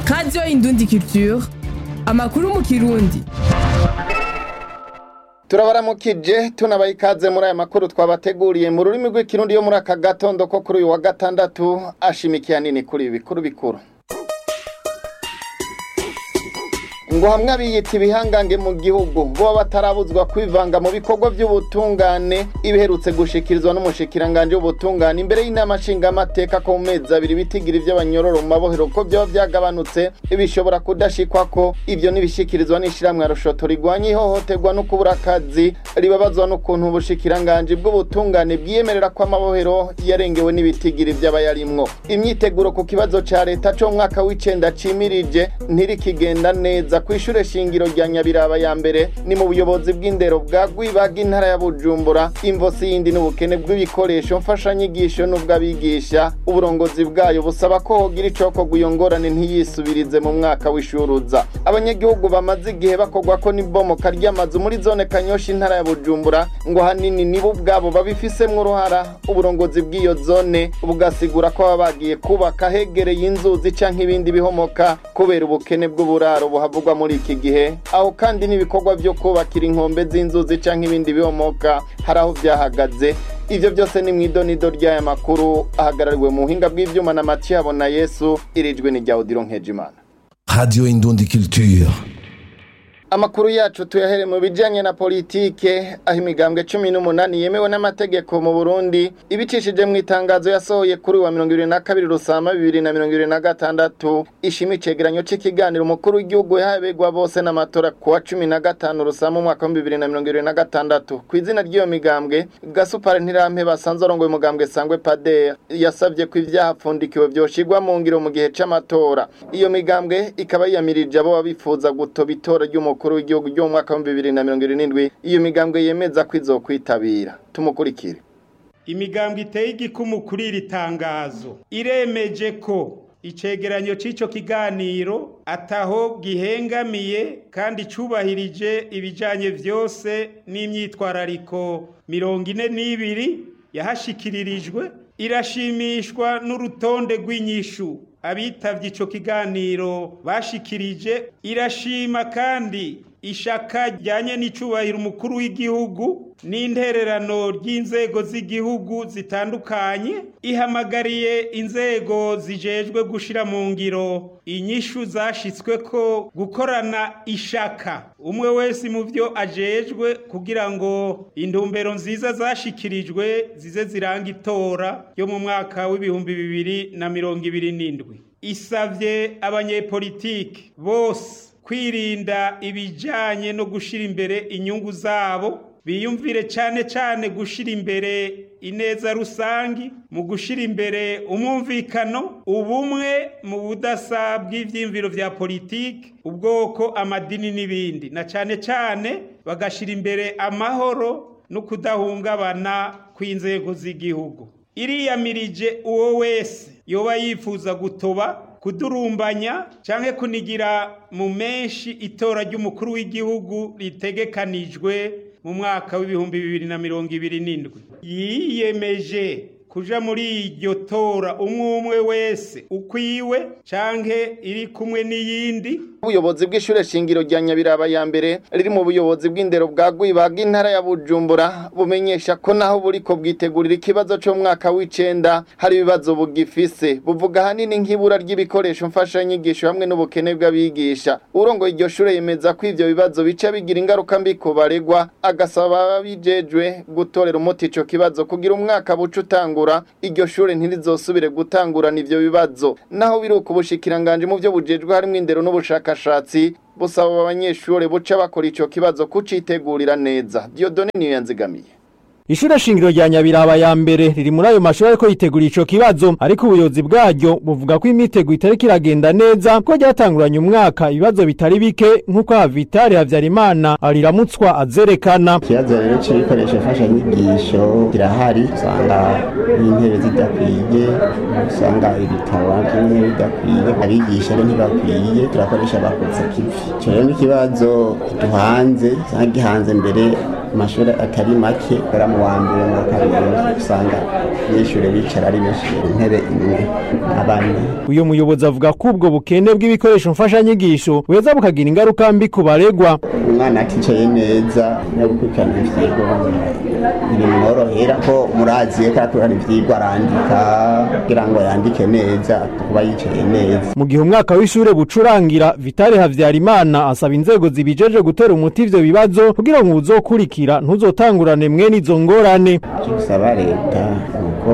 radiyo indundi culture amakuru mu kirundi turabaramukije tunabaha ikaze muri aya makuru twabateguriye mu rurimi rw'ikirundi yo muri aka gatondo ko kuri uyu wa gatandatu ashimikiye nini kuri ibi bikuru bikuru ngo hamwe abiyita ibihangange mu gihugu bo batarabuzwa kwivanga mu bikorwa by'ubutungane ibiherutse gushikirizwa n'umushikiranganje w'ubutungane imbere y'inama nshingamateka ko mu mezi abiri bitigira iby'abanyororo mu mabohero ko byaba byagabanutse bishobora kudashikwa ko ibyo n'ibishikirizwa n'ishyirahamwe rushoto rigwanya ihohoterwa no kubura akazi ribabazwa n'ukuntu ubushikiranganje bw'ubutungane bwiyemerera ko amabohero yarengewe n'ibitigiri by'abayarimwo imyiteguro ku kibazo ca leta co mu mwaka w'icenda cimirije ntirikigenda neza ku ishure shingiro rya nyabiraba ya mbere ni mu buyobozi bw'indero bwa gwibaga intara ya bujumbura imvosi yindi n'ubukene bw'ibikoresho mfashanyigisho n'ubw'abigisha uburongozi bwayo busaba ko hogira icokorwa iyo ngorane ntiyisubirize mu mwaka w'ishuruza abanyagihugu bamaze igihe bakorwa ko n'ibomoka ry'amazu muri zone kanyoshi intara ya bujumbura ngo hanini nibo ubwabo babifisemwo uruhara uburongozi bw'iyo zone bugasigura ko baba bagiye kubaka hegereye inzuzi canke ibindi bihomoka kubera ubukene bw'uburaro buhavugwa muri iki gihe aho kandi n'ibikorwa byo kubakira inkombe z'inzuzi canke ibindi bihomoka hari aho byahagaze ivyo byose ni mw'idonido ry'aya makuru ahagarariwe mu buhinga bw'ivyuma na Mathieu Habona Yesu irijwe ni rya Odilo Nkejimana Radio Indundi Culture. Amakuru yacu tuyahere mu bijanye na politike aho imigambwe cumi n'umunani yemewe n'amategeko mu Burundi ibicishije mu itangazo yasohoye kuri wa mirongo ibiri na kabiri rusama bibiri na mirongo ibiri na gatandatu ishima icegeranyo c'ikiganiro umukuru w'igihugu yahabegwa bose n'amatora ku wa cumi na gatanu rusama umwaka wa bibiri na mirongo ibiri na gatandatu ku izina ry'iyo migambwe gasupari ntirampe basanzwe arongoye umugambwe sangwe pader yasavye ko ivyahapfundikiwe vyoshirwa mu ngiro mu gihe c'amatora iyo migambwe ikaba yiyamirije abo babifuza gutoba itora ry'umukuru umukuru w'igihugu ryo mu mwaka wa bibiri na mirongo irindwi iyo migambwe yemeza ko izokwitabira tumukurikire imigambwe iteye igikumu kuri iri tangazo iremeje ko icegeranyo c'ico kiganiro ataho gihengamiye kandi cubahirije ibijanye vyose n'imyitwarariko mirongo ine n'ibiri yahashikiririjwe irashimishwa n'urutonde rw'inyishu abitavye ico kiganiro bashikirije irashima kandi ishaka ryanye n'icubahiro umukuru w'igihugu n'intererano ry'inzego z'igihugu zitandukanye ihamagariye inzego zijejwe gushira mu ngiro inyishu zashitsweko gukorana ishaka umwe wese mu vyo ajejwe kugira ngo intumbero nziza zashikirijwe zize ziranga itora yo mu mwaka w'ibihumbi bibiri na mirongo ibiri n'indwi isavye abanyepolitiki bose kwirinda ibijanye no gushira imbere inyungu zabo biyumvire cyane cyane gushira imbere ineza rusangi mu gushira imbere umwumvikano ubumwe mu budasa bw'ivyimviro vya politiki ubwoko amadini n'ibindi na cyane cyane bagashira imbere amahoro no kudahungabana kw'inzego z'igihugu iriyamirije uwo wese yoba yifuza gutoba kudurumbanya canke kunigira mu menshi itora ry'umukuru w'igihugu ritegekanijwe mu mwaka w'ibihumbi bibiri na mirongo ibiri n'indwi yiyemeje kuja muri iryo tora umwe umwe wese ukwiwe canke iri kumwe n'iyindi ubuyobozi bw'ishure shingiro rya nyabiraba ya mbere riri mu buyobozi bw'indero bwa gwibaga intara ya bujumbura bumenyesha ko naho buriko bwitegurira ikibazo co mu mwaka w'icenda hari ibibazo bugifise buvuga ahanini nk'ibura ry'ibikoresho mfashanyigisho hamwe n'ubukene bw'abigisha urongoye iryo shure yemeza ko ivyo bibazo bica bigira ingaruka mbi ku baregwa agasaba ababijejwe gutorera umuti ico kibazo kugira umwaka buca utangura iryo shure ntirizosubire gutangurana ivyo bibazo naho biri uku bushikiranganje mu vyo bujejwe harimwo indero n'ubushakashatsi busaba abanyeshure buca bakora ico kibazo kucitegurira neza Dieudonne niyo yanzigamiye Ishure shingiro rya Nyabiraba ya mbere riri muri ayo mashuri ariko yitegura ico kibazo ariko ubuyobozi bwaryo buvuga ko imitego itari kiragenda neza ko ryatanguranye umwaka ibibazo bitari bike nk'uko Havitari Havyarimana ariramutswa azerekana ikibazo rero c'ibikoresho mfashanyigisho kirahari usanga n'intebe zidakwiye usanga ibitabo bimwe bidakwiye abigisha rero ntibakwiye turakoresha abakoze kivi ico rero n'ikibazo duhanze usanga gihanze mbere amashuri atari make kubera mu wa mbere mu wa kabiri usanga abanyeshuri bicara ari benshi ku ntebe imwe abana uyu muyobozi avuga ko ubwo bukene bw'ibikoresho mfashanyigisho buheza bukagira ingaruka mbi ku baregwa umwana aticaye neza no gukurikirana ivyigwa birimworohera ko murazi ko arakurikirana ivyigwa arandika kugira ngo yandike neza kuba yicaye neza mu gihe umwaka w'ishure bucurangira vitale havyarimana asaba inzego zibijeje gutera umuti ivyo bibazo kugira ngo uzokurikira ntuzotangurane mwene izo ngorane icyo gusaba leta nuko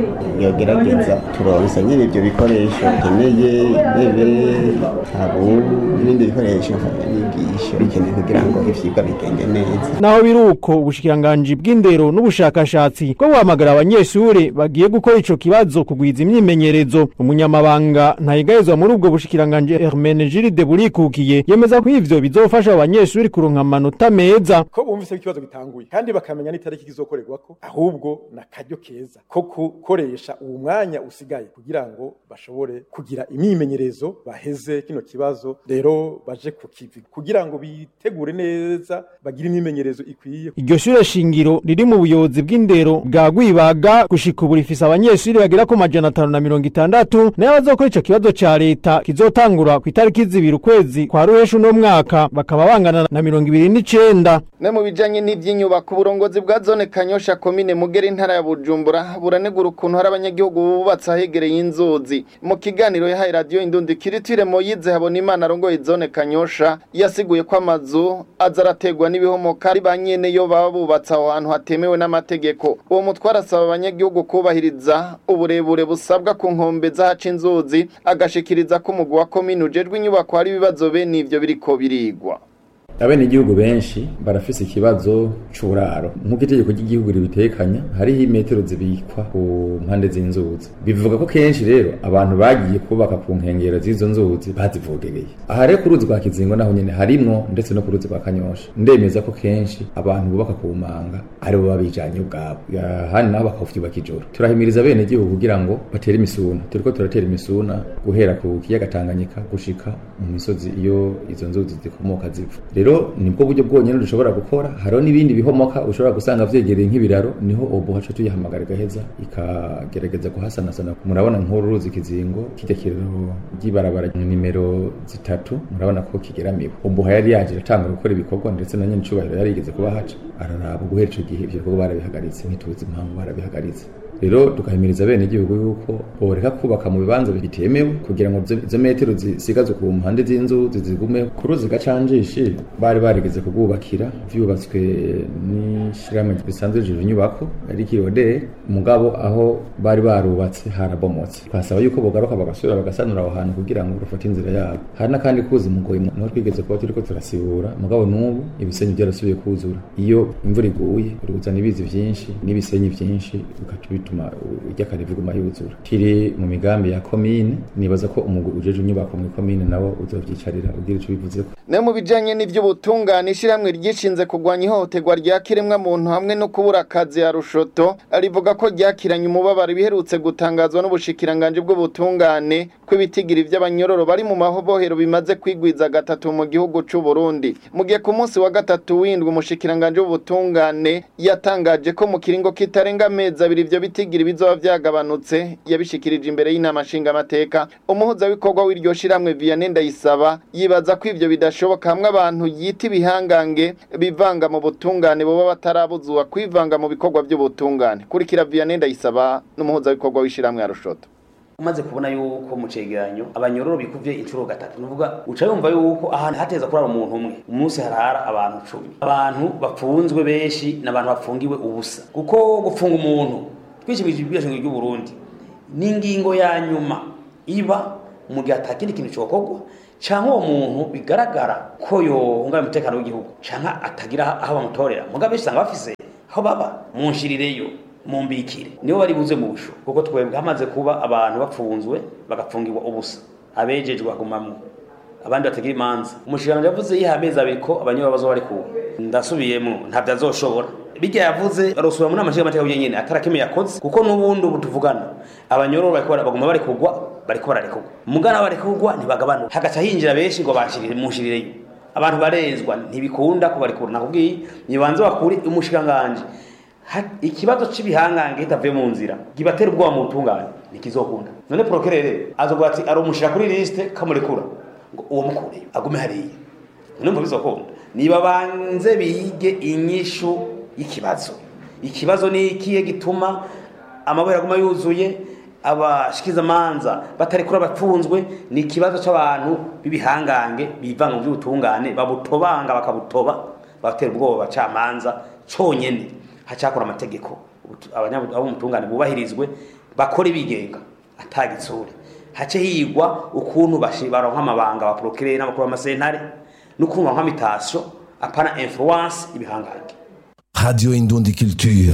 yogerageza turonse nyine ibyo bikoresho bikeneye intebe tabu n'ibindi bikoresho mfashanyigisho bikeneye kugira ngo ivyigwa bigende neza naho biri uko ubushikiranganji bw'indero n'ubushakashatsi bwo guhamagara abanyeshure bagiye gukora ico kibazo kugwiza imyimenyerezo umunyamabanga ntayegayezwa muri ubwo bushikiranganji Hermenegilde burikukiye yemeza ko ivyo bizofasha abanyeshure kuronka amanota meza ko bumvise ko ikibazo gitanguye kandi bakamenya n'itariki kizokorerwako ahubwo na karyo keza ko gukoresha uwo mwanya usigaye kugira ngo bashobore kugira imyimenyerezo baheze kino kibazo rero baje ku kivi kugira ngo bitegure neza bagire imyimenyerezo ikwiye iryo shure shingiro riri mu buyobozi bw'indero bwa Gwibaga gushika ubu rifise abanyeshure bagera ku majana atanu na mirongo itandatu nayo bazokora ico kibazo ca leta kizotangura ku itariki zibiri ukwezi kwa ruhesha uno mwaka bakaba bangana na mirongo ibiri n'icenda ne mu bijanye n'ivy'inyubako uburongozi bwa zone kanyosha komine mugera intara ya bujumbura buranegura ukuntu hari abanyagihugu bubatse ahegereye inzuzi mu kiganiro yahaye radiyo indundi kiritire moyize habona imana arongoye zone kanyosha yasiguye ko amazu aza arategwa n'ibihomoka ari ba nyene yo baba bubatse aho hantu hatemewe n'amategeko uwo mutware asaba abanyagihugu kubahiriza uburebure busabwa ku nkombe z'ahaca inzuzi agashikiriza ko umugwi wa komine ujejwe inyubako hari ibibazo bene ivyo biriko birigwa abene igihugu benshi barafise ikibazo c'uburaro nk'uko itegeko ry'igihugu ribitekanya hariho imetero zibikwa ku mpande z'inzuzi bivuga ko kenshi rero abantu bagiye kubaka ku nkengero z'izo nzuzi bazivogereye aha rero ku ruzi rwa kizingo naho nyene harimwo ndetse no ku ruzi rwa kanyosha ndemeza ko kenshi abantu bubaka ku manga aribo baba bijanye ubwabo ahandi naho bakavyubaka ijoro turahimiriza bene igihugu kugira ngo batere imisuna turiko turatera imisuna guhera ku kiyaga Tanganyika gushika mu misozi iyo izo nzuzi zikomoka ziva rero nibwo buryo bwonyene dushobora gukora hariho n'ibindi bihomoka ushobora gusanga vyegereye nk'ibiraro niho obo haca tuyihamagara igaheza ikagerageza kuhasanasana murabona nk'uru ruzi kizingo kirya kiraro ry'ibarabara nimero zitatu murabona ko kigeramiwe obo yari yaje atanga gukora ibikorwa ndetse na nyene icubahiro yari yigeze kuba haca araraba guhera ico gihe ivyo bikorwa barabihagaritse ntituzi impamvu barabihagaritse rero tukahimiriza bene igihugu yuko boreka kubaka mu bibanza bitemewe kugira ngo izo metero zisigazwe ku mpande z'inzu zigume ku ruzi gacanjishi bari barigeze kubwubakira vyubatswe n'ishirahamwe risanzwe rije inyubako ari kirode mugabo aho bari barubatse harabomotse twasaba yuko bogaruka bagasubira bagasanura aho hantu kugira ngo rufate inzira yabo hari n'akandi kuzi mugoyi niho twigeze kuba turiko turasibura mugabo n'ubu ibisenyi byarasubiye kuzura iyo imvura iguye ruzana ibizi vyinshi n'ibisenyi vyinshi bigaca bituma iry'akare viguma yuzura kiri mu migambi ya komine nibaza ko umugwi ujeje inyubako mu komine nawo uzovyicarira ugira ico bivuzeko ne mu bijanye n'ivy'ubutungane ishiramwe ryishinze kugwanya ihohoterwa rya kiremwa muntu hamwe no kubura akazi ya rushoto rivuga ko ryakiranye umubabaro biherutse gutangazwa n'ubushikiranganje bw'ubutungane ko ibitigiri vy'abanyororo bari mu mahobohero bimaze kwigwiza gatatu mu gihugu c'u Burundi mu gihe ku munsi wa gatatu windwi umushikiranganje w'ubutungane yatangaje ko mu kiringo kitarenga amezi abiri ivyo bitigiri bizoba vyagabanutse yabishikirije imbere y'inama nshingamateka umuhuzabikorwa w'iryo shiramwe Vianney Ndayisaba yibaza ko ivyo bidashoboka hamwe abantu yita ibihangange bivanga mu butungane boba batarabuzwa kwivanga mu bikorwa by'ubutungane kurikira Vianney Ndayisaba n'umuhuzabikorwa w'ishiramwe ya Rushoto umaze kubona yuko mu cegeranyo abanyororo bikuvye inshuro gatatu nuvuga uca yumva yuko ahantu hateza kurara umuntu umwe umunsi harara abantu cumi abantu bapfunzwe benshi n'abantu bafungiwe ubusa kuko gufunga umuntu twishimije ibwirizwa ry'u Burundi n'ingingo ya nyuma iba mu gihe atakindi kintu cokorwa canke uwo muntu bigaragara ko yohungabanya umutekano w'igihugu canke atagira aho bamutorera mugabe usanga bafise aho baba munshirireyo mumbikire nibo bari buze mu busho kuko twebwe hamaze kuba abantu bapfunzwe bagapfungirwa ubusa abejejwe bagumamwo abandi batagira imanza umushikirano yavuze yiha amezi abiri ko abanyura bazo bari kuba ndasubiyemo ntabyo azoshobora bijya yavuze barosura muri amashiga amateka nyene atarakime yakoze kuko n'ubundi ubu tuvugana abanyororo bariko baguma bari kugwa bariko bararekurwa mugana bari kugwa ntibagabanuka hagaca hinjira benshi ngo bashirire munshirireyo abantu barenzwa ntibikunda kubarekura nakubwiye nibanze bakuri umushikanganje Ha- ikibazo cy'ibihangange kitavuye mu nzira gibatera ubwoba mu butungane ntikizokunda none prokerere azovuga ati aromushira kuri liste kamurekura ngo uwo mukureyo agume hariya numva bizokunda niba banze bige inyishu y'ikibazo ikibazo ni ikihe gituma amabere aguma yuzuye abashikizamanza batarekura abapfunzwe ni ikibazo cy'abantu b'ibihangange bivanga mu by'ubutungane babutobanga bakabutoba batera ubwoba abacamanza cyonyine hacakora amategeko Ubutu- abanyabu- abo mu butungane bubahirizwe bakore bigenga atagitsure hace higwa ukuntu bashi- baronka amabanga ba procureur n'abakuru b'amasentare n'ukuntu baronka imitasyo apana influence ibihangange Radio Indundi Culture.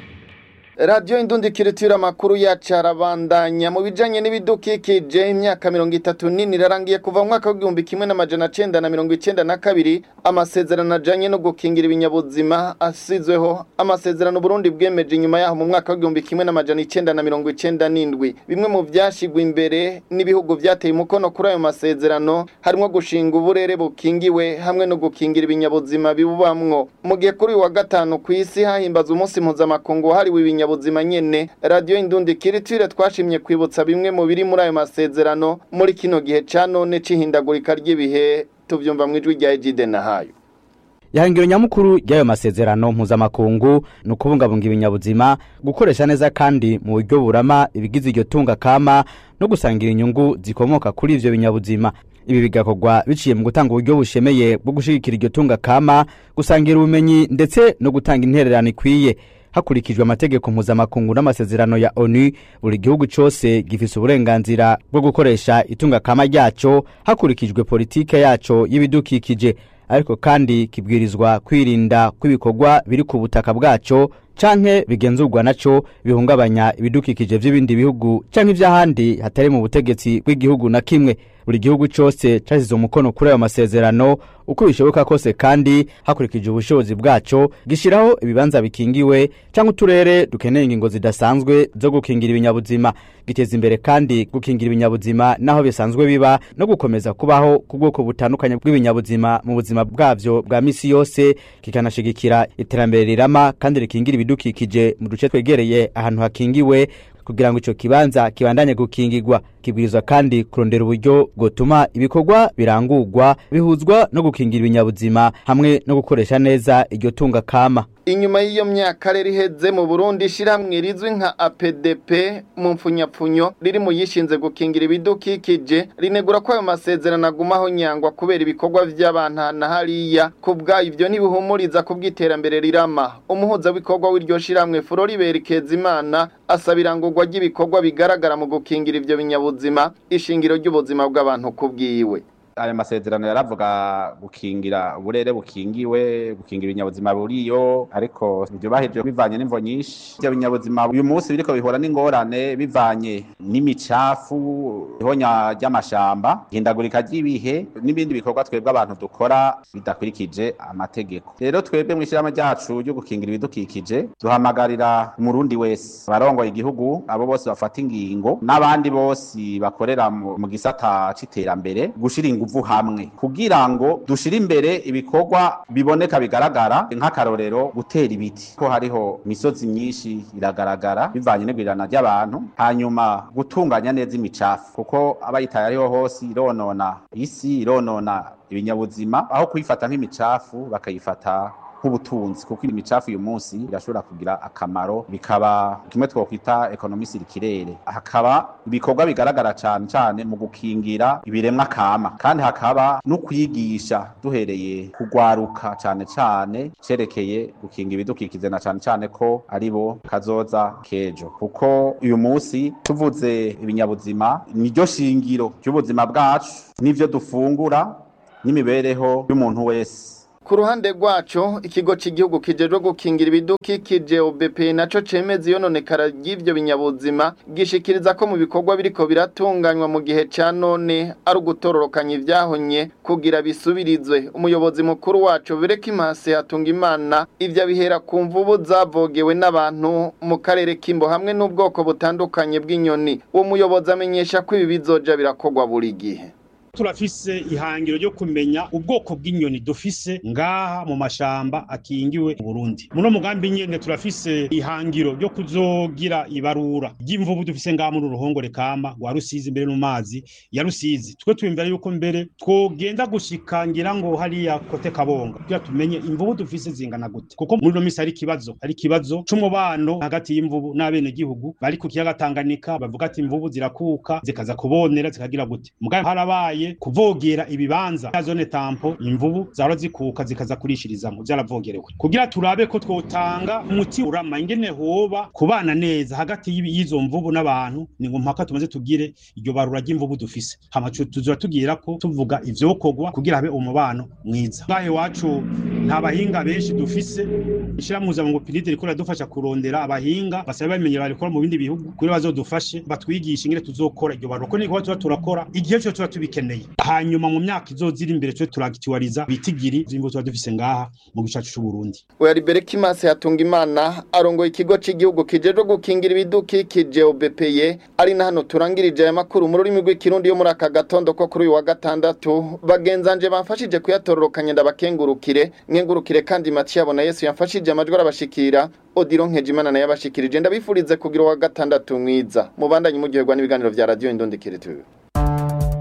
radiyo indundikiritura amakuru yacu arabandanya mu bijyanye n'ibidukikije imyaka mirongo itatu nini irarangiye kuva mu mwaka w'igihumbi kimwe n'amajana cyenda na mirongo icyenda na kabiri amasezerano ajyanye no gukingira ibinyabuzima asizweho amasezerano Burundi bwemeje inyuma yaho mu mwaka w'igihumbi kimwe n'amajana icyenda na mirongo icyenda n'indwi bimwe mu byashyirwa imbere n'ibihugu byateye umukono kuri ayo masezerano harimo gushinga uburere bukingiwe hamwe no gukingira ibinyabuzima bibubamwo mu gihe kuri uyu wa gatanu ku isi hahimbaza umunsi mpuzamakungu wahariwe ibinyabuzima nyene radiyo indundi kiritire twashimye kwibutsa bimwe mu biri muri ayo masezerano muri kino gihe ca none c'ihindagurika ry'ibihe tuvyumva mu ijwi rya ejide na hayo ihangiro nyamukuru ry'ayo masezerano mpuzamakungu ni ukubungabunga ibinyabuzima gukoresha neza kandi mu buryo burama ibigize iryo tunga kama no gusangira inyungu zikomoka kuri ivyo binyabuzima ibi bigakorwa biciye mu gutanga uburyo bushemeye bwo gushigikira iryo tunga kama gusangira ubumenyi ndetse no gutanga intererano ikwiye hakurikijwe amategeko mpuzamakungu n'amasezerano ya onu buri gihugu cyose gifise uburenganzira bwo gukoresha itunga kama ryaco hakurikijwe politike yaco y'ibidukikije ariko kandi kibwirizwa kwirinda kw'ibikorwa biri ku butaka bwaco canke bigenzurwa naco bihungabanya ibidukikije vy'ibindi bihugu canke ivy'ahandi hatari mu butegetsi bw'igihugu na kimwe buri gihugu cose casize umukono kuri ayo masezerano uko bishoboka kose kandi hakurikije ubushobozi bwaco gishiraho ibibanza bikingiwe canke uturere dukeneye ingingo zidasanzwe zo gukingira ibinyabuzima giteza imbere kandi gukingira ibinyabuzima naho bisanzwe biba no gukomeza kubaho ku bwoko butandukanye bw'ibinyabuzima mu buzima bwavyo bwa misi yose kikanashigikira iterambere rirama kandi rikingira ibidukikije mu duce twegereye ahantu hakingiwe kugira ngo ico kibanza kibandanye gukingirwa kibwirizwa kandi kurondera uburyo bwotuma ibikorwa birangurwa bihuzwa no gukingira ibinyabuzima hamwe no gukoresha neza iryo tunga kama inyuma y'iyo myaka rero iheze mu burundi ishyirahamwe rizwi nka apdp mu mfunyapfunyo riri mu yishinze gukingira ibidukikije rinegura ko ayo masezerano agumaho nyangwa kubera ibikorwa by'abantu na hariya ku bwayo ibyo ntibihumuriza ku bw'iterambere rirama umuhuzabikorwa w'iryo shyirahamwe floribert kezimana asaba irangurwa ry'ibikorwa bigaragara mu gukingira ibyo binyabuzima ishingiro ry'ubuzima bw'abantu ku bwiwe aya masezerano yaravuga gukingira uburere bukingiwe gukingira ibinyabuzima buriyo ariko byubahirije bivanye n'imvo nyinshi ibyo binyabuzima uyu munsi biriko bihura n'ingorane bivanye n'imicafu ihonya ry'amashamba ihindagurika ry'ibihe n'ibindi bikorwa twebwe abantu dukora bidakurikije amategeko rero twebwe mw'ishyirahamwe ryacu ryo gukingira ibidukikije duhamagarira umurundi wese abarongoye igihugu abo bose bafata ingingo n'abandi bose bakorera mu mu gisata c'iterambere gushira inguvu hamwe kugira ngo dushire imbere ibikorwa biboneka bigaragara nk'akarorero gutera ibiti ko hariho imisozi myinshi iragaragara bivanye n'igwirirana ry'abantu hanyuma gutunganya neza imicafu kuko abayitaye ariho hose ironona isi ironona ibinyabuzima aho kuyifata nk'imicafu bakayifata nk'ubutunzi kuko imicafu uyu munsi irashobora kugira akamaro bikaba kimwe twokwita ekonomi sirikirere hakaba ibikorwa bigaragara cyane cyane mu gukingira ibiremwa kama kandi hakaba no kwigisha duhereye kugwaruka cyane cyane cerekeye gukinga ibidukikije na cyane cyane ko ari bo kazoza kejo kuko uyu munsi tuvuze ibinyabuzima niryo shingiro ry'ubuzima bwacu n'ivyo dufungura n'imibereho y'umuntu wese ku ruhande rwaco ikigo cy'igihugu kijejwe gukingira ibidukikije OBP naco cemeza iyononekara ry'ivyo binyabuzima gishikiriza ko mu bikorwa biriko biratunganywa mu gihe ca none ari ugutororokanya ivyahonye kugira bisubirizwe umuyobozi mukuru waco bireka imase hatunga imana ivyo bihera ku mvubu zavogewe n'abantu mu karere k'imbo hamwe n'ubwoko butandukanye bw'inyoni uwo muyobozi amenyesha ko ibi bizoja birakorwa buri gihe turafise ihangiro ryo kumenya ubwoko bw'inyoni dufise ngaha mu mashamba akingiwe mu Burundi muno mugambi nyene turafise ihangiro ryo kuzogira ibarura ry'imvubu dufise ngaha muri uruhongore kama rwa Rusizi mbere no mazi ya Rusizi twe twiyumvira yuko mbere twogenda gushika ngira ngo hariya kote kabonga kugira tumenye imvubu dufise zingana gute kuko muri no misi hari ikibazo hari ikibazo c'umubano hagati y'imvubu n'abene gihugu bari ku kiyaga Tanganyika bavuga ati imvubu zirakuka zikaza kubonera zikagira gute mugabe harabaye kuvogera ibibanza ya zone tampo imvubu zahora zikuka zikaza kurishirizamo zaravogerewe kugira turabe ko twotanga umuti urama ingene hoba kubana neza hagati y'ibi- y'izo mvubu n'abantu ni ngo mpaka tumaze tugire iryo barura ry'imvubu dufise hama tu- tuzora tugira ko tuvuga ivyokorwa kugira habe umubano mwiza ngahe iwacu nta bahinga benshi dufise ishiramuza ngo piride riko radufasha kurondera abahinga basaba bamenyera barikora mu bindi bihugu kuri bazodufashe batwigisha ingene tuzokora iryo barura ko niko tuba turakora igihe cyo tuba tubikeneye hanyuma mu myaka izozira imbere cyo turagitiwariza bitigiri zimbo tuba dufise ngaha mu gicacu c'u Burundi Oya Libereki Mase yatunga imana arongoye ikigo c'igihugu kijejwe gukingira ibidukikije OBPE ari na hano turangirije aya makuru mu rurimi rw'ikirundi yo muri aka gatondo ko kuri uyu wa gatandatu bagenzanje bamfashije kuyatororokanya ndabakengurukire nkengurukire kandi Mathieu abona Yesu yamfashije amajwi arabashikira Odiro Nkejimana naye abashikirije ndabifurize kugira uwa gatandatu mwiza mubandanye muryoherwa n'ibiganiro vya radio Indondekere TV